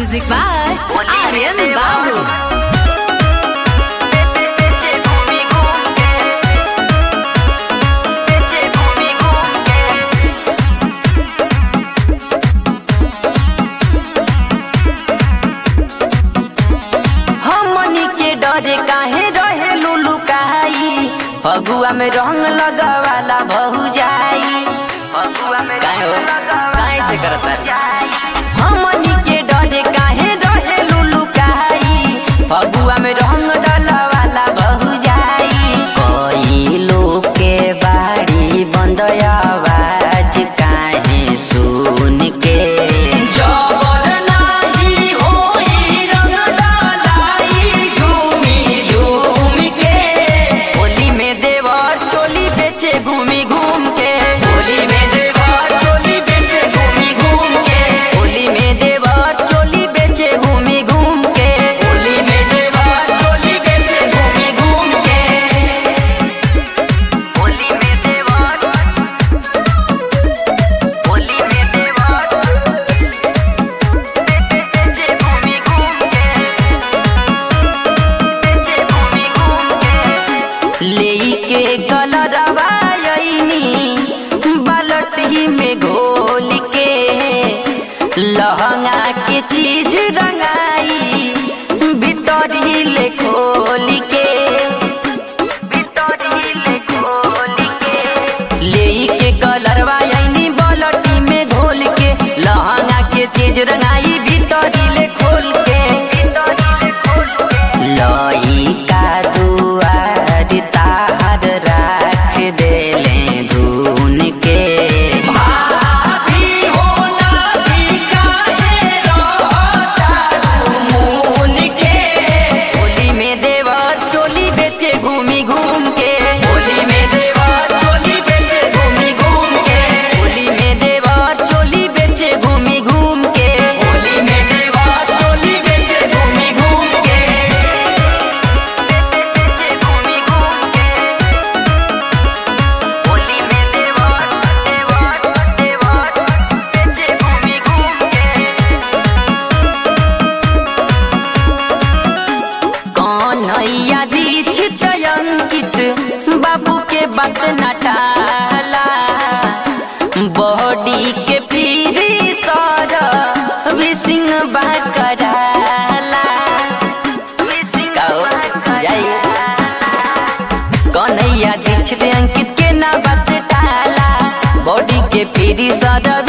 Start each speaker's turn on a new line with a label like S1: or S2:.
S1: Music by Aryan Babu.
S2: हमनी के डरे काहे रहे लुलु काई फगुआ में रंग लगवाला बहु जाई फगुआ में काहे हो काहे से करता हमनी के डरे काहे रहे लुलु काई फगुआ में रंग डलवाला बहु जाई कोई लोग के बाड़ी बंद आवाज काहे सुन के जबर नाही होई रंग डालाई झूमी झूम के होली में देवर चोली बेचे घूमी घूम के होली में देवर चोली बेचे घूमी घूम के होली में देवर चोली बेचे घूमी घूम के होली में देवर चोली बेचे घूमी घूम के होली में देवर होली में देवर बेचे घूमी घूम के बेचे घूमी घूम के लेई के कलरवा आईनी बालटी में घोल के लहंगा के चीज रंगाई भीतरी ले खोल के भीतरी ले खोल के लेई के कलरवा आईनी बालटी में घोल के लहंगा के चीज रंगाई भीतरी ले खोल के लई का दुआर तार राख देले धुन के भाभी हो ना भी काहे रहता मुन के होली में देवर चोली बेचे घूमी घूम के होली में देवर चोली बेचे घूमी घूम के होली में देवर चोली बेचे घूमी घूम के होली में देवर चोली बेचे घूमी घूम के बेचे घूमी घूम के होली में देवर देवर देवर बेचे घूमी घूम के कन्हैया दीक्षित अंकित बाबू के बात न टाला बॉडी के पीरी सर विसिंग बाकराला कन्हैया दीक्षित अंकित के ना बात टाला बॉडी के पीरी सर